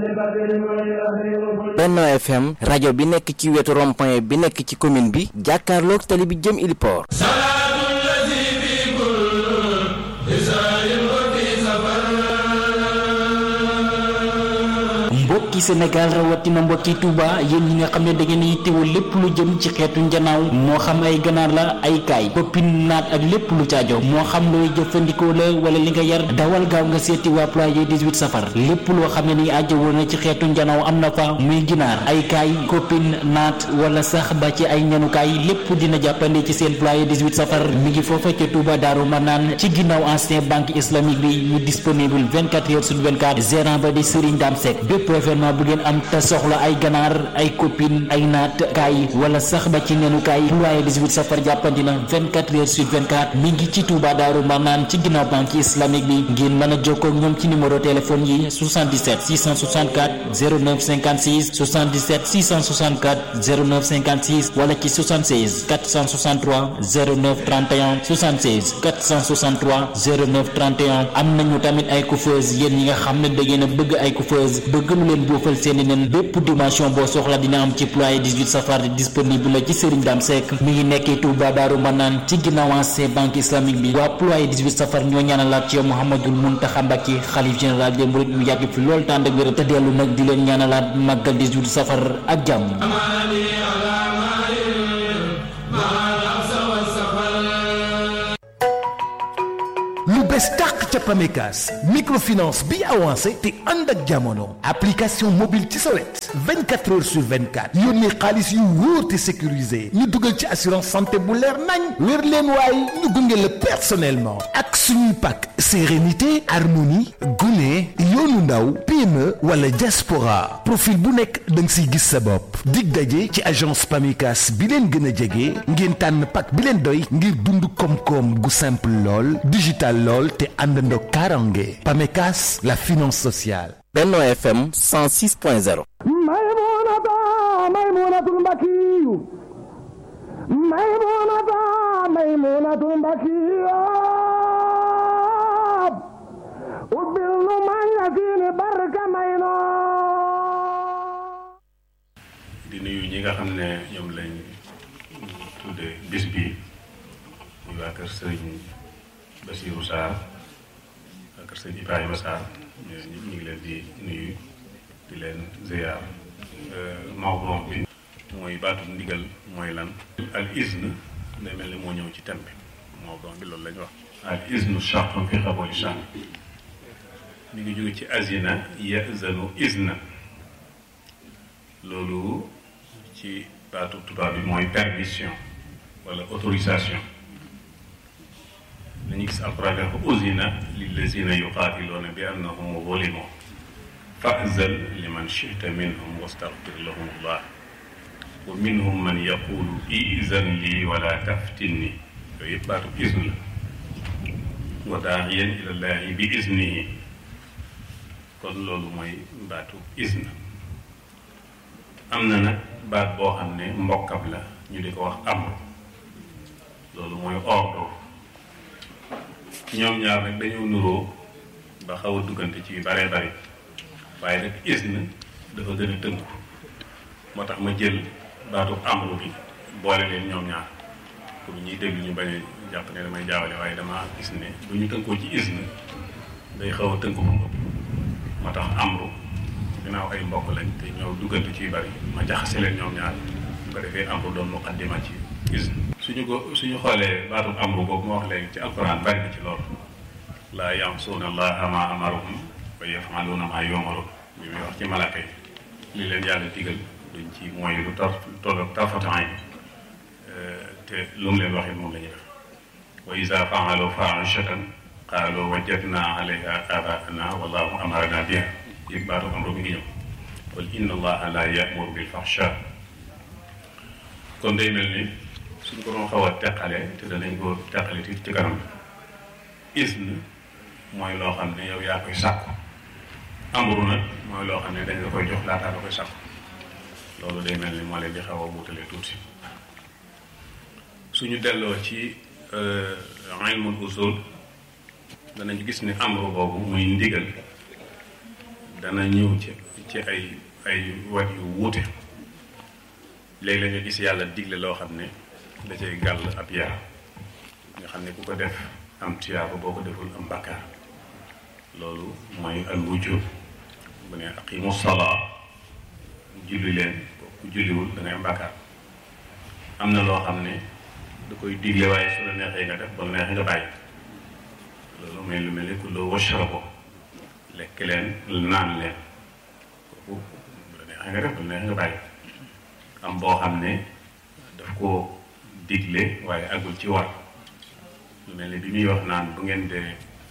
Benno FM rajo bi nekk ci wetu rond-point bi nekk ci commune bi jàkkaarloog tali bi jëm Iliport mbokki Sénégal rawatina mbokki Touba yéen ñi nga xam ne da ngeen yittewoo lépp lu jëm ci xeetu njanaaw moo xam ay ganaar la ay kaay koppin naat ak lépp lu caajo moo xam looy jëfandikoo la wala li nga yar dawal gaaw nga seeti waa ployer 18 safar lépp loo xam ne ni ajjawoo na ci xeetu njanaaw am na fa muy ginaar ay kaay koppin naat wala sax ba ci ay ñanukaay lépp dina jàppande ci seen ployer 18 safar mi ngi foofa ca Touba Daaru Manaan ci ginnaaw ancien banque islamique bi ñu disponible 24 heures sur 24 gérant ba di Serigne Dame Seck bépp événement bu ngeen am te soxla ay ganaar ay copine ay naat kaay wala sax ba ci nenu kaay ployer 18 safar jàppandi na 24 heures sur 24 mi ngi ci Touba Daaru Marnaan ci ginnaaw banque islamique bi ngeen mën a jokkoo ak ñoom ci numéro téléphone yi 77 664 09 56 77 664 09 56 wala ci 76 463 09 31 76 463 09 31 am nañu tamit ay coiffeuse yéen ñi nga xam ne da ngeen a bëgg ay coiffeuse bëgg lu leen boofal seeni nen bépp dimension boo soxla dina am ci ployer 18 safar disponible la ci Serigne Dame Seck mi ngi nekkee Touba Daaru Manaan ci ginnaaw ancien banque islamique bi waa ployer 18 safar ñoo ñaanalaat ci yow Mouhamadul Mountakha Mbacké xalif général des mourides mu yàgg fi lool tànd ak wér te dellu nag di leen ñaanalaat màggal 18 safar ak jàmm lu bees tàq ca Pamecas microfinance bi avancé te ànd ak jamono application mobile ci sa wet 24 heures sur 24 yónnee xaalis yu wóor te sécurisé ñu dugal ci assurance santé bu leer nañ wér leen waaye ñu gunge la personnellement ak suñuy pàkk sérénité harmonie gune yoonu ndaw PME wala diaspora profil bu nekk da nga siy gis sa bopp dig daje ci agence Pamecas bi leen gën a jege ngeen tànn pàkk bi leen doy ngir dund koom-koom gu simple lool digital lool te àndandoo karange Pamecas la finance sociale. Benno FM 106.0. maymunata maymunatul mbakiyu maymunata maymunatul mbakiyu ubbil nu mañatini barka mayno di nuyu ñi nga xam ne ñoom lañ tudde bis bi muy waa kër sëriñ Basiirou Sarr waa kër sëriñ Ibrahima Sarr ñu ngi leen di nuyu di leen ziyaar mawduu bi mooy baatu ndigal mooy lan al izn day mel ni moo ñëw ci thème bi mawduu bi loolu la ñu wax al iznu shartun fi qabuli shan mi ngi jóge ci azina yazanu izna loolu ci baatu tubaab bi mooy permission wala autorisation dañuy gis alquran dafa uzina lillazina yuqaatiluuna bi annahum zulimu fa'zal liman shi'ta minhum wastaghfir lahum allah wa minhum man yaqulu izan lii wala taftinni yooyu yëpp baatu izn la wa daa'iyan ila llahi bi iznihi kon loolu mooy baatu izn am na nag baat boo xam ne mbokkam la ñu di ko wax amr loolu mooy ordre ñoom ñaar nag dañoo nuroo ba xaw a duggante ci bare bari waaye nag izn dafa gën a tënku moo tax ma jël baatu amru bi boole leen ñoom ñaar pour ñuy déglu ñu bañ a jàpp ne damay jaawale waaye dama gis ne bu ñu tënkoo ci izn day xaw a tënku moom moo tax amru ginnaaw ay mbokk lañ te ñoo duggante ci bari ma jaxase leen ñoom ñaar bu ko defee amru doon muqaddima ci izn suñu ko suñu xoolee baatu amru boobu ma wax léegi ci alquran bari na ci loolu laa yansuuna allaha ma amarahum wa yafaluuna ma yumaruun bi muy wax ci malaaka yi li leen yàlla digal duñ ci mooy lu tar tolloog tarfatan yi te lu mu leen waxee moom la ñuy def wa isa faalu faahishatan qaalu wajadna alayha abaana wallahu amarana biha yëg baatu amru mi ngi ñëw qul inna allaha la yamuru bil fahsha kon day mel ni suñ ko doon xaw a teqale te danañ ko teqale ci ci kanam isn mooy loo xam ne yow yaa koy sàkku amru nag mooy loo xam ne dañ la koy jox laataa la koy sàkku loolu day mel ni moo leen di xaw a wuutale tuuti suñu delloo ci ilmul usul danañ gis ni amru boobu muy ndigal dana ñëw ci ci ay ay wat yu wuute léeg-léeg nga gis yàlla digle loo xam ne da cay gàll ab yar nga xam ne ku ko def am tuyaaba boo ko deful am bakkaar loolu mooy al wujub bu ne aqimu salaa julli leen ku julliwul da ngay am bakkaar am na loo xam ne da koy digle waaye su la neexee nga def ba la neexee nga bàyyi loolu mooy lu mel ni ku loo washrabu lekk leen naan leen kooku bu la neexee nga def ba la neexee nga bàyyi am boo xam ne daf ko digle waaye agul ci war lu mel ni bi muy wax naan bu ngeen dee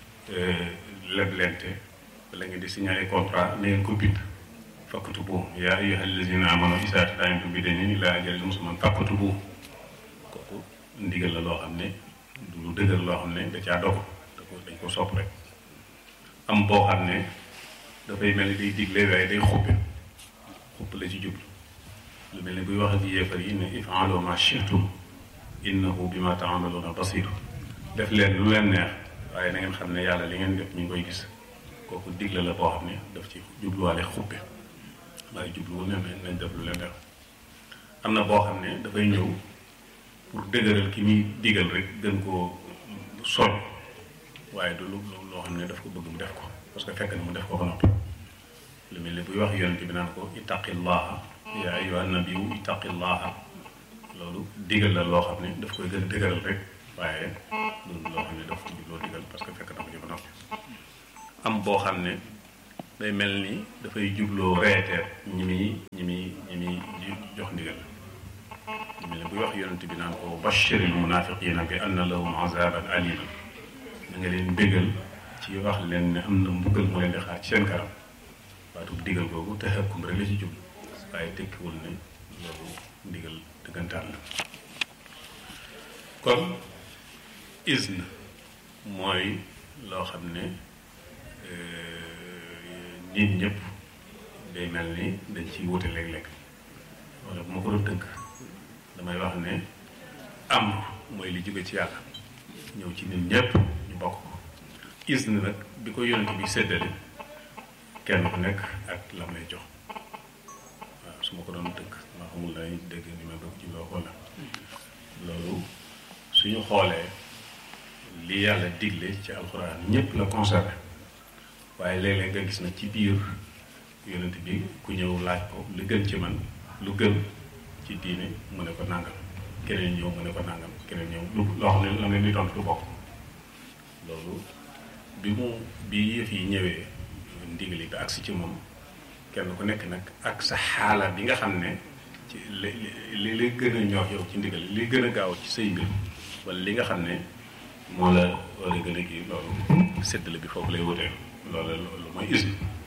leblente wala ngeen di signaler contrat na ngeen ko bind faktubu yaa ayyuha allazina amanu izaa tadayantum bidaynin ilaa ajalin musamman faktubu kooku ndigal la loo xam ne du lu dëgër loo xam ne da caa dogu da ko dañ ko sopp rek am boo xam ne dafay mel ni day digle waaye day xuppe xupp la ci jublu lu mel ni buy wax ak yéefar yi ne if'alu ma shi'tum innahu bima ta'maluna basir def leen lu leen neex waaye na ngeen xam ne yàlla li ngeen def ñu ngi koy gis kooku digle la boo xam ne daf ci jubluwaale xuppe waaye jubluwul ne nañ def lu leen neex am na boo xam ne dafay ñëw pour dëgëral ki muy digal rek gën koo soñ waaye du lu loo xam ne daf ko bëgg mu def ko parce que fekk na mu def ko ba noppi lu mel ni buy wax yonent bi naan ko ittaqillaha yaa ayyuhan nabiyyu ittaqillaha loolu digal la loo xam ne daf koy gën dëgëral rek waaye du loo xam ne daf ko jubloo digal parce que fekk na ko ci ba noppi am boo xam ne day mel ni dafay jubloo reeteer ñi muy ñi muy ñi muy jox ndigal lu mel ni buy wax yonent bi naan ko bashiril munafiqina bi anna lahum azaban aliman da nga leen bégal ci wax leen ne am na mbugal mu leen di xaar ci seen kanam waatu digal googu te xëkkum rek la ci jublu waaye tekkiwul ne loolu ndigal dëggantaan la kon izn mooy loo xam ne nit ñëpp day mel ni dañ ciy wute léeg-léeg wala bu ma ko doon tënk damay wax ne am mooy li jóge ci yàlla ñëw ci nit ñëpp ñu bokk ko izn nag bi ko yonent bi séddale kenn ku nekk ak la may jox waaw su ma ko doon tënk ma xamul lay dégg ni ma bëgg ci loo wala loolu suñu xoolee li yàlla digle ci alxuraan ñëpp la concerné waaye léeg-léeg nga gis na ci biir yonent bi ku ñëw laaj ko lu gën ci man lu gën ci diine mu ne ko nàngam keneen ñëw mu ne ko nàngam keneen ñëw lu loo xam ne la ne li tontu du bokk loolu bi mu bi yëf yi ñëwee ndigali ba agsi ci moom kenn ku nekk nag ak sa xaala bi nga xam ne ci li li li gën a ñor yow ci ndigal li gën a gaaw ci say mbir wala li nga xam ne moo la war a gën a kii loolu séddale bi foofu lay wutee loolu loolu mooy ism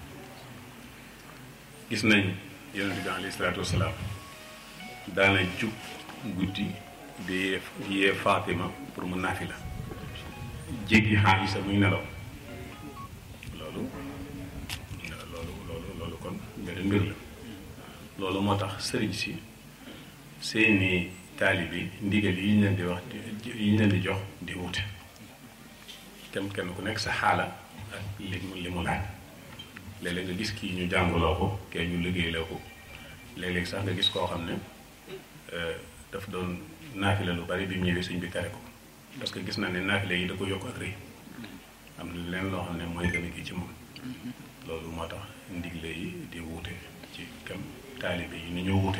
gis nañ yonent bi alayhi salaatu wasalaam daana jug guddi di yee yee Fatima pour mu naafi la jéggi Aïsa muy nelaw loolu loolu loolu loolu kon beneen mbir la loolu moo tax sëriñ si seeni taalibi ndigal yi ñu leen di wax yi ñu leen di jox di wute kenn kenn ku nekk sa xaala ak li mu li mu laaj léeg-léeg nga gis kii ñu jàngaloo ko kee ñu liggéeyloo ko léeg-léeg sax nga gis koo xam ne daf doon naafile lu bari bi mu ñëwee sëñ bi tere ko parce que gis naa ne naafile yi da ko yokk ak rëy am na leen loo xam ne mooy gën a kii ci moom loolu moo tax ndigle yi di wuute ci kam taalibe yi ni ñu wuute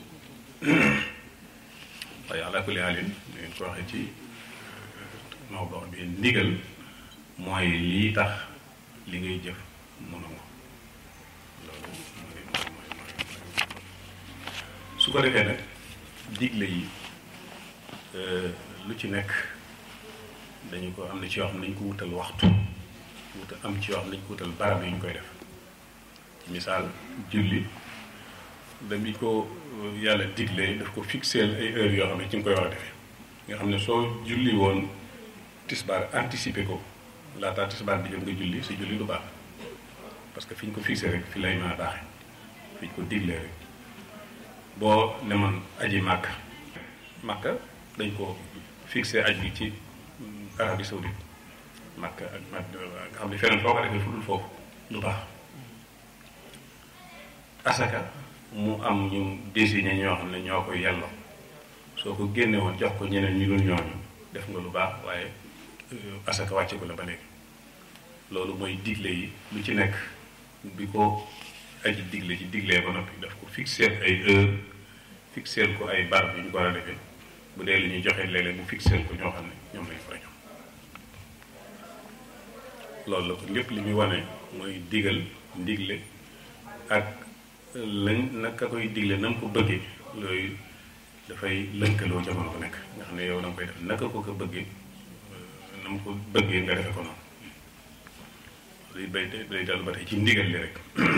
waaye ala kulli haalin ni ngeen ko waxee ci mawdo bi ndigal mooy lii tax li ngay jëf mu nangu loolu mooy mooy mooy mooy su ko defee nag digle yi lu ci nekk dañu ko am na ci yoo xam ne dañu ko wutal waxtu wutal am ci yoo xam ne dañu ko wutal barab yi ñu koy def ci misaal julli dañu ko yàlla diglee daf ko fixeel ay heures yoo xam ne ci nga koy war a defee nga xam ne soo julli woon tisbaar anticiper ko laataa tisbaar di jot nga julli si julli du baax parce que fi ñu ko fixé rek fi lay mën a baaxee fi ñu ko diglee rek boo demoon aji màkk màkk dañ ko fixé aj bi ci Arabie Saoudite màkk ak nga xam ne feneen foo ko defee fu dul foofu du baax asaka mu am ñu désigné ñoo xam ne ñoo koy yelloo soo ko génne woon jox ko ñeneen ñu dul ñooñu def nga lu baax waaye asaka wàcce ko la ba léegi loolu mooy digle yi lu ci nekk bi ko aji digle ci diglee ba noppi daf ko fixer ay heure fixer ko ay barab yu ñu ko war a defee bu dee lu ñuy joxe léeg-léeg mu fixer ko ñoo xam ne ñoom lañ fa ñoom loolu la ko lépp li muy wane mooy digal ndigle ak lañ naka koy digle na mu ko bëggee loolu dafay lënkaloo jamono bu nekk nga xam ne yow da nga koy def naka ko ko bëggee na mu ko bëggee nga defe ko noonu day bay day dellu ba tey ci ndigal li rek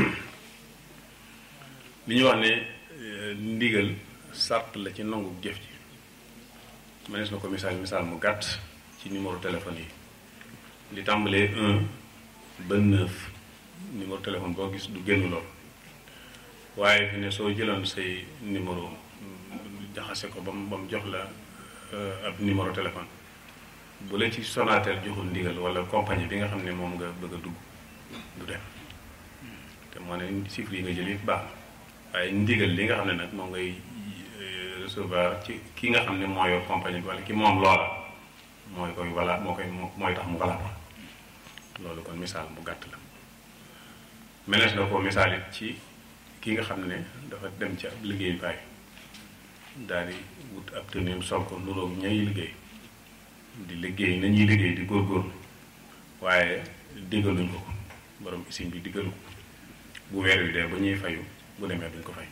li ñu wax ne ndigal sart la ci nangu jëf ji mënees na ko misaal misaal mu gàtt ci numéro téléphone yi li tàmbalee un ba neuf numéro téléphone boo gis du génn lool waaye fi ne soo jëloon say numéro jaxase ko ba mu ba mu jox la ab numéro téléphone bu la ci Sonatel joxul ndigal wala compagnie bi nga xam ne moom nga bëgg a dugg du dem te moo ne chiffres yi nga jël yëpp baax na waaye ndigal li nga xam ne nag moom ngay recevoir ci ki nga xam ne moo yor compagnie bi wala ki moom loola mooy koy wala moo koy mooy tax mu valable loolu kon misaal bu gàtt la menees na ko misaal it ci ki nga xam ne dafa dem ci ab liggéeyukaay daal di wut ab tëneem sol ko nuroog ñay liggéey di liggéey nañuy liggéey di góorgóorlu waaye diggaluñ ko ko borom usine bi diggalu ko bu weer wi dee ba ñuy fayu bu demee duñ ko fay